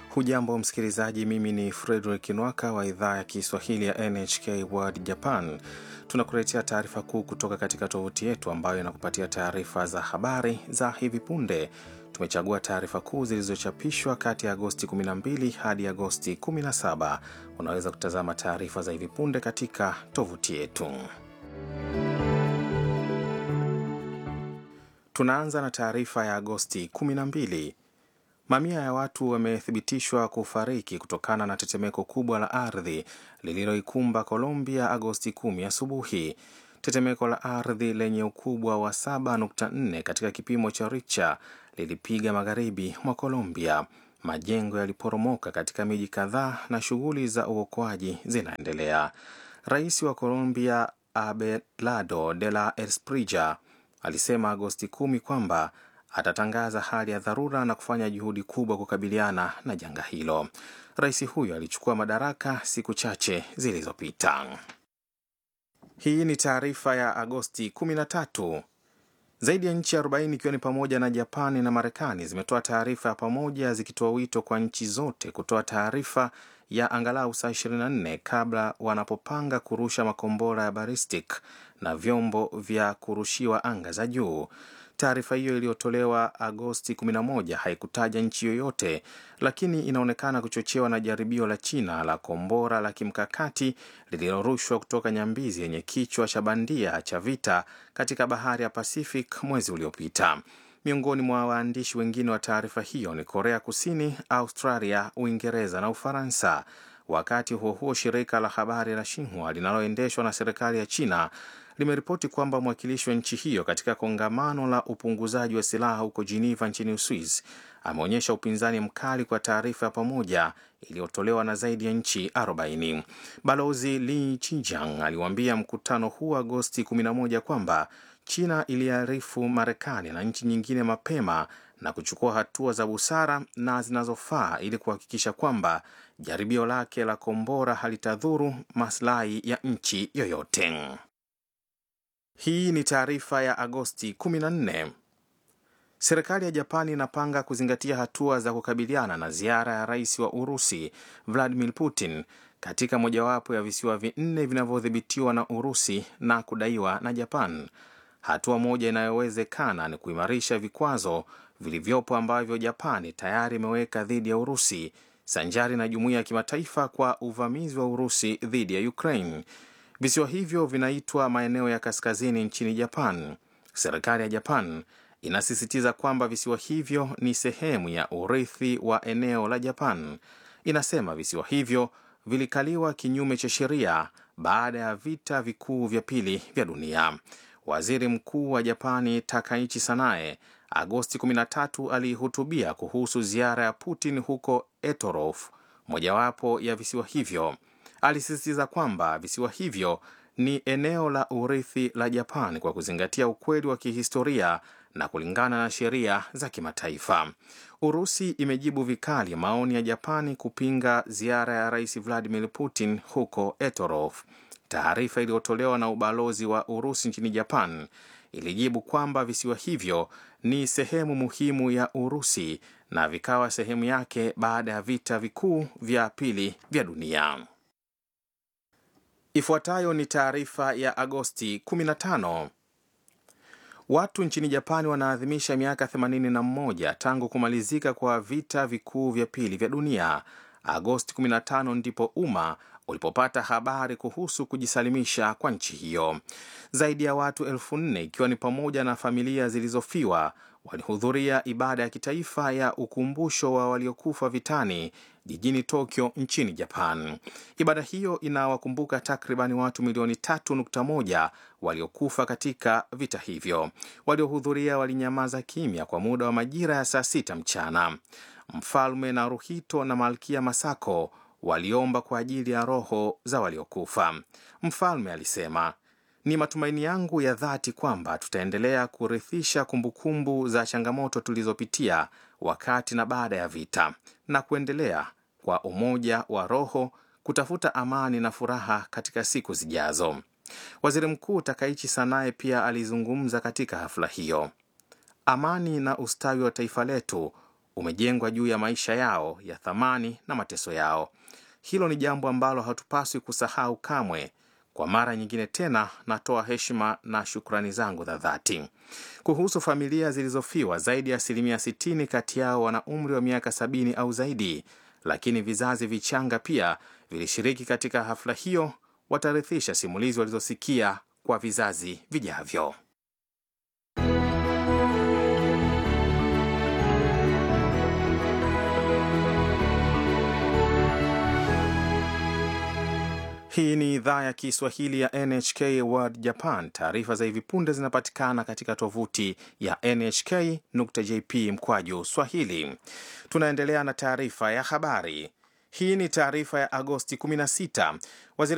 Hujambo msikilizaji, mimi ni Frederick Nwaka wa idhaa ya Kiswahili ya NHK World Japan. Tunakuletea taarifa kuu kutoka katika tovuti yetu ambayo inakupatia taarifa za habari za hivi punde. Tumechagua taarifa kuu zilizochapishwa kati ya Agosti 12 hadi Agosti 17. Unaweza kutazama taarifa za hivi punde katika tovuti yetu. Tunaanza na taarifa ya Agosti 12. Mamia ya watu wamethibitishwa kufariki kutokana na tetemeko kubwa la ardhi lililoikumba Colombia Agosti 10 asubuhi. Tetemeko la ardhi lenye ukubwa wa 7.4 katika kipimo cha Richter lilipiga magharibi mwa Colombia. Majengo yaliporomoka katika miji kadhaa na shughuli za uokoaji zinaendelea. Rais wa Colombia Abelardo de la Espriella alisema Agosti 10 kwamba atatangaza hali ya dharura na kufanya juhudi kubwa kukabiliana na janga hilo. Rais huyo alichukua madaraka siku chache zilizopita. Hii ni taarifa ya Agosti 13. Zaidi ya nchi 40 ikiwa ni pamoja na Japani na Marekani zimetoa taarifa ya pamoja zikitoa wito kwa nchi zote kutoa taarifa ya angalau saa 24 kabla wanapopanga kurusha makombora ya ballistic na vyombo vya kurushiwa anga za juu. Taarifa hiyo iliyotolewa Agosti 11 haikutaja nchi yoyote, lakini inaonekana kuchochewa na jaribio la China la kombora la kimkakati lililorushwa kutoka nyambizi yenye kichwa cha bandia cha vita katika bahari ya Pacific mwezi uliopita. Miongoni mwa waandishi wengine wa taarifa hiyo ni Korea Kusini, Australia, Uingereza na Ufaransa. Wakati huo huo, shirika la habari la Xinhua linaloendeshwa na serikali ya China limeripoti kwamba mwakilishi wa nchi hiyo katika kongamano la upunguzaji wa silaha huko Geneva nchini Uswiz ameonyesha upinzani mkali kwa taarifa ya pamoja iliyotolewa na zaidi ya nchi 40. Balozi Li Chijiang aliwaambia mkutano huu Agosti 11 kwamba China iliarifu Marekani na nchi nyingine mapema na kuchukua hatua za busara na zinazofaa ili kuhakikisha kwamba jaribio lake la kombora halitadhuru maslahi ya nchi yoyote. Hii ni taarifa ya Agosti 14. Serikali ya Japani inapanga kuzingatia hatua za kukabiliana na ziara ya rais wa Urusi Vladimir Putin katika mojawapo ya visiwa vinne vinavyodhibitiwa na Urusi na kudaiwa na Japan. Hatua moja inayowezekana ni kuimarisha vikwazo vilivyopo ambavyo Japani tayari imeweka dhidi ya Urusi sanjari na jumuiya ya kimataifa kwa uvamizi wa Urusi dhidi ya Ukraine. Visiwa hivyo vinaitwa maeneo ya kaskazini nchini Japan. Serikali ya Japan inasisitiza kwamba visiwa hivyo ni sehemu ya urithi wa eneo la Japan. Inasema visiwa hivyo vilikaliwa kinyume cha sheria baada ya vita vikuu vya pili vya dunia. Waziri Mkuu wa Japani Takaichi Sanae Agosti 13 alihutubia kuhusu ziara ya Putin huko Etorof, mojawapo ya visiwa hivyo. Alisisitiza kwamba visiwa hivyo ni eneo la urithi la Japan kwa kuzingatia ukweli wa kihistoria na kulingana na sheria za kimataifa. Urusi imejibu vikali maoni ya Japani kupinga ziara ya Rais Vladimir Putin huko Etorof. Taarifa iliyotolewa na ubalozi wa Urusi nchini Japan ilijibu kwamba visiwa hivyo ni sehemu muhimu ya Urusi na vikawa sehemu yake baada ya vita vikuu vya pili vya dunia. Ifuatayo ni taarifa ya Agosti 15. Watu nchini Japani wanaadhimisha miaka 81 tangu kumalizika kwa vita vikuu vya pili vya dunia. Agosti 15 ndipo umma ulipopata habari kuhusu kujisalimisha kwa nchi hiyo. Zaidi ya watu elfu nne ikiwa ni pamoja na familia zilizofiwa walihudhuria ibada ya kitaifa ya ukumbusho wa waliokufa vitani jijini Tokyo nchini Japan. Ibada hiyo inawakumbuka takribani watu milioni 3.1 waliokufa katika vita hivyo. Waliohudhuria walinyamaza kimya kwa muda wa majira ya saa sita mchana. Mfalme Naruhito na Malkia Masako waliomba kwa ajili ya roho za waliokufa. Mfalme alisema, ni matumaini yangu ya dhati kwamba tutaendelea kurithisha kumbukumbu za changamoto tulizopitia wakati na baada ya vita na kuendelea kwa umoja wa roho kutafuta amani na furaha katika siku zijazo. Waziri Mkuu Takaichi Sanae pia alizungumza katika hafla hiyo. Amani na ustawi wa taifa letu umejengwa juu ya maisha yao ya thamani na mateso yao. Hilo ni jambo ambalo hatupaswi kusahau kamwe. Kwa mara nyingine tena, natoa heshima na shukrani zangu za dhati. Kuhusu familia zilizofiwa, zaidi ya asilimia 60 kati yao wana umri wa miaka sabini au zaidi, lakini vizazi vichanga pia vilishiriki katika hafla hiyo. Watarithisha simulizi walizosikia kwa vizazi vijavyo. Hii ni idhaa ya Kiswahili ya NHK World Japan. Taarifa za hivi punde zinapatikana katika tovuti ya nhk.jp mkwaju swahili. Tunaendelea na taarifa ya habari. Hii ni taarifa ya Agosti 16. Waziri